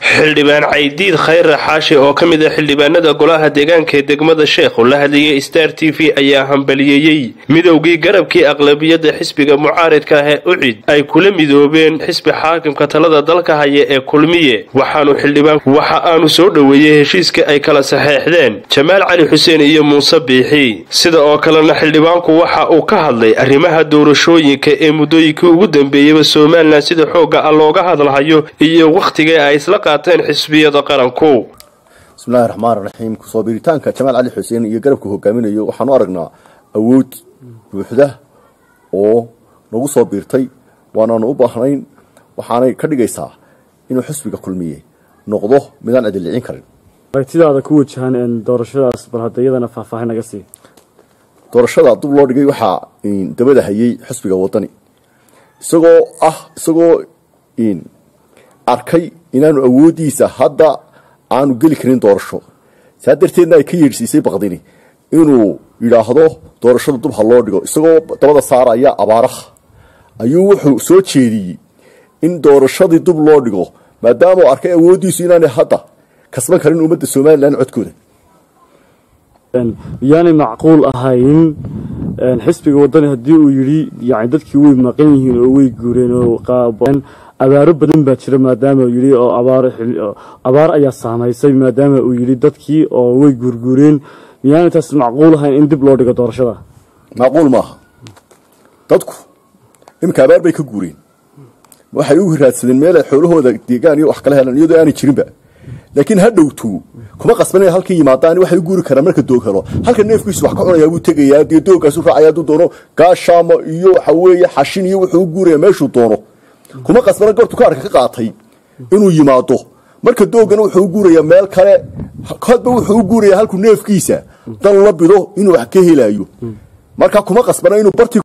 xildhibaan caydiid khayre xaashi oo ka mid ah xildhibaanada golaha deegaanka ee degmada sheekh oo la hadlayay star t v ayaa hambaliyeeyey midowgii garabkii aqlabiyadda xisbiga mucaaridka ah ee ucid ay kula midoobeen xisbi xaakimka talada dalka haya ee kulmiye waxaanu xildhibaan waxa aanu soo dhoweeyey heshiiska ay kala saxeexdeen jamaal cali xuseen iyo muuse biixi sida oo kalena xildhibaanku waxa uu ka hadlay arrimaha doorashooyinka ee muddooyinkii ugu dambeeyeyba somalilan sida xoogga ah looga hadlahayo iyo wakhtiga ay isla qaateen xisbiyada qaranku bismillahi raxmaan raxiim kusoo biiritaanka jamaal cali xuseen iyo garabka hogaaminayo waxaanu aragnaa awood buuxda oo nagu soo biirtay waanaanu u baahnayn waxaanay ka dhigaysaa inuu xisbiga kulmiye noqdo midaan adillicin karin aragtidaada ku wajahan doorashadaas bal hadda iyadana faahfaahin naga sii doorashada dub loo dhigay waxaa dabada hayay xisbiga wadani isagoo ah isagoo arkay inaanu awoodiisa hadda aanu geli karin doorasho saa darteedna ay ka yeedhsiisay baqdini inuu yidhaahdo doorashada dub ha loo dhigo isagoo dabada saaraya abaaraha ayuu wuxuu soo jeediyey in doorashadii dub loo dhigo maadaama uu arkay awoodiisu inaanay hadda kasban karin ummadda somalilan codkooda yaanay macquul ahayn xisbiga wadani haddii uu yidhi yani dadkii way maqan yihiin oo way guureen oo abaaro badan baa jira maadaama uu yidhi oo abaar ayaa saamaysay maadaama uu yidhi dadkii oo way guurguureen miyaanay taas macquul ahayn in dib loo dhigo doorashada macquul maaha dadku iminka abaar bay ka guureen waxay u raadsadeen meel ay xoolahooda deegaan iyo wax kala helaan iyadoo aanay jirinba laakiin ha dhowtu kuma qasbanaya halkii yimaadaan waxay u guuri karaan marka doog helo halka neefkiisu wax ka cunayaa buu tegayaa dee doogkaasu raacaya hadduu doono gaashaamo iyo waxa weeye xashin iyo wuxuu u guuraya meeshuu doono kuma qasbana gortu kaarka ka qaatay inuu yimaado marka doogana wuxuu u guurayaa meel kale hadba wuxuu u guurayaa halkuu neefkiisa dan la bido inuu wax ka helayo marka kuma qasbana inuu barti